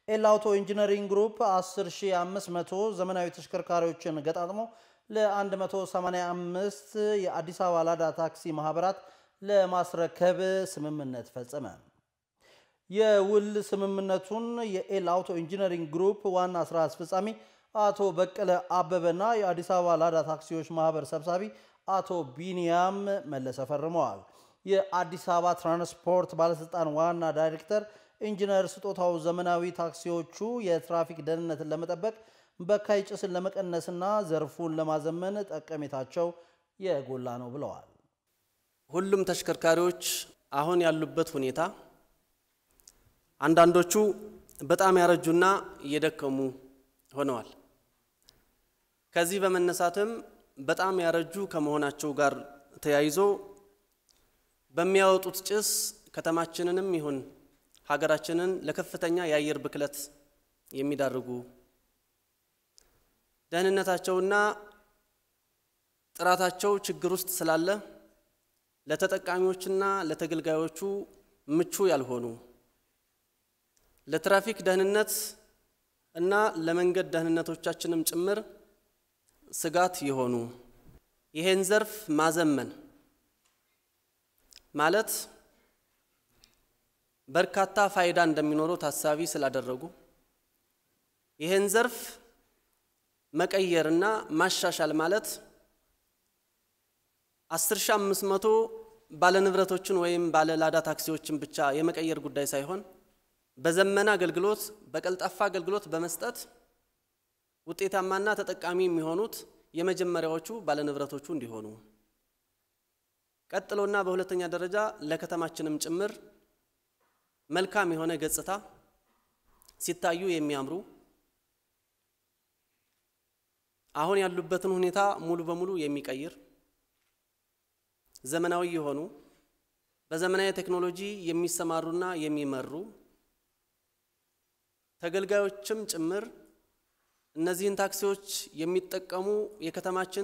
ኤል አውቶ ኢንጂነሪንግ ግሩፕ 10500 ዘመናዊ ተሽከርካሪዎችን ገጣጥሞ ለ185 የአዲስ አበባ ላዳ ታክሲ ማህበራት ለማስረከብ ስምምነት ፈጸመ። የውል ስምምነቱን የኤል አውቶ ኢንጂነሪንግ ግሩፕ ዋና ስራ አስፈጻሚ አቶ በቀለ አበበና የአዲስ አበባ ላዳ ታክሲዎች ማህበር ሰብሳቢ አቶ ቢኒያም መለሰ ፈርመዋል። የአዲስ አበባ ትራንስፖርት ባለስልጣን ዋና ዳይሬክተር ኢንጂነር ስጦታው ዘመናዊ ታክሲዎቹ የትራፊክ ደህንነትን ለመጠበቅ በካይ ጭስን ለመቀነስና ዘርፉን ለማዘመን ጠቀሜታቸው የጎላ ነው ብለዋል። ሁሉም ተሽከርካሪዎች አሁን ያሉበት ሁኔታ አንዳንዶቹ በጣም ያረጁና እየደከሙ ሆነዋል። ከዚህ በመነሳትም በጣም ያረጁ ከመሆናቸው ጋር ተያይዞ በሚያወጡት ጭስ ከተማችንንም ይሁን ሀገራችንን ለከፍተኛ የአየር ብክለት የሚዳርጉ ደህንነታቸውና ጥራታቸው ችግር ውስጥ ስላለ ለተጠቃሚዎችና ለተገልጋዮቹ ምቹ ያልሆኑ ለትራፊክ ደህንነት እና ለመንገድ ደህንነቶቻችንም ጭምር ስጋት የሆኑ ይሄን ዘርፍ ማዘመን ማለት በርካታ ፋይዳ እንደሚኖረው ታሳቢ ስላደረጉ ይሄን ዘርፍ መቀየርና ማሻሻል ማለት 10500 ባለንብረቶችን ወይም ባለ ላዳ ታክሲዎችን ብቻ የመቀየር ጉዳይ ሳይሆን በዘመነ አገልግሎት በቀልጣፋ አገልግሎት በመስጠት ውጤታማና ተጠቃሚ የሚሆኑት የመጀመሪያዎቹ ባለንብረቶቹ እንዲሆኑ ቀጥሎና በሁለተኛ ደረጃ ለከተማችንም ጭምር መልካም የሆነ ገጽታ ሲታዩ የሚያምሩ አሁን ያሉበትን ሁኔታ ሙሉ በሙሉ የሚቀይር ዘመናዊ የሆኑ በዘመናዊ ቴክኖሎጂ የሚሰማሩና የሚመሩ ተገልጋዮችም ጭምር እነዚህን ታክሲዎች የሚጠቀሙ የከተማችን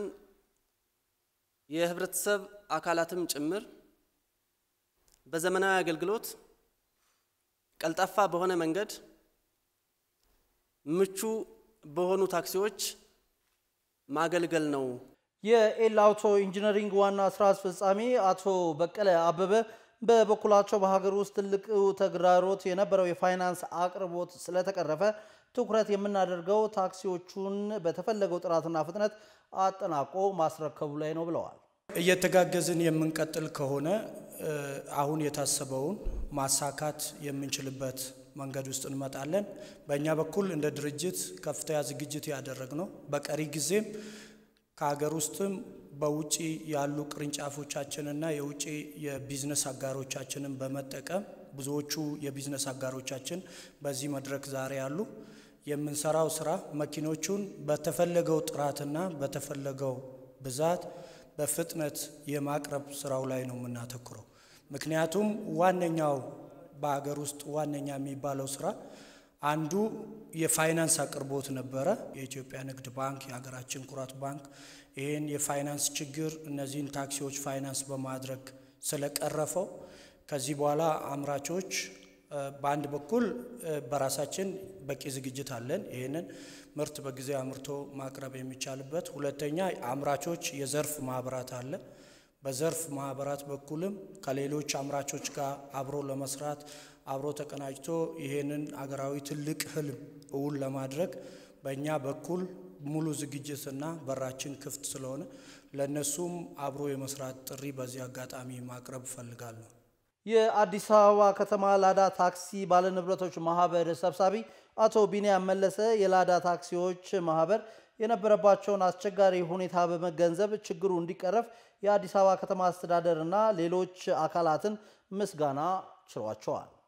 የህብረተሰብ አካላትም ጭምር በዘመናዊ አገልግሎት ቀልጣፋ በሆነ መንገድ ምቹ በሆኑ ታክሲዎች ማገልገል ነው። የኤል አውቶ ኢንጂነሪንግ ዋና ስራ አስፈጻሚ አቶ በቀለ አበበ በበኩላቸው በሀገር ውስጥ ትልቅ ተግዳሮት የነበረው የፋይናንስ አቅርቦት ስለተቀረፈ ትኩረት የምናደርገው ታክሲዎቹን በተፈለገው ጥራትና ፍጥነት አጠናቆ ማስረከቡ ላይ ነው ብለዋል። እየተጋገዝን የምንቀጥል ከሆነ አሁን የታሰበውን ማሳካት የምንችልበት መንገድ ውስጥ እንመጣለን። በእኛ በኩል እንደ ድርጅት ከፍተኛ ዝግጅት ያደረግ ነው። በቀሪ ጊዜም ከሀገር ውስጥም በውጭ ያሉ ቅርንጫፎቻችንና የውጭ የቢዝነስ አጋሮቻችንን በመጠቀም ብዙዎቹ የቢዝነስ አጋሮቻችን በዚህ መድረክ ዛሬ ያሉ የምንሰራው ስራ መኪኖቹን በተፈለገው ጥራትና በተፈለገው ብዛት በፍጥነት የማቅረብ ስራው ላይ ነው የምናተኩረው። ምክንያቱም ዋነኛው በሀገር ውስጥ ዋነኛ የሚባለው ስራ አንዱ የፋይናንስ አቅርቦት ነበረ። የኢትዮጵያ ንግድ ባንክ የሀገራችን ኩራት ባንክ ይህን የፋይናንስ ችግር እነዚህን ታክሲዎች ፋይናንስ በማድረግ ስለቀረፈው ከዚህ በኋላ አምራቾች በአንድ በኩል በራሳችን በቂ ዝግጅት አለን። ይህንን ምርት በጊዜ አምርቶ ማቅረብ የሚቻልበት፣ ሁለተኛ አምራቾች የዘርፍ ማህበራት አለ። በዘርፍ ማህበራት በኩልም ከሌሎች አምራቾች ጋር አብሮ ለመስራት አብሮ ተቀናጅቶ ይሄንን አገራዊ ትልቅ ህልም እውን ለማድረግ በእኛ በኩል ሙሉ ዝግጅትና በራችን ክፍት ስለሆነ ለእነሱም አብሮ የመስራት ጥሪ በዚህ አጋጣሚ ማቅረብ እፈልጋለሁ። የአዲስ አበባ ከተማ ላዳ ታክሲ ባለንብረቶች ማህበር ሰብሳቢ አቶ ቢንያም መለሰ የላዳ ታክሲዎች ማህበር የነበረባቸውን አስቸጋሪ ሁኔታ በመገንዘብ ችግሩ እንዲቀረፍ የአዲስ አበባ ከተማ አስተዳደር እና ሌሎች አካላትን ምስጋና ችሯቸዋል።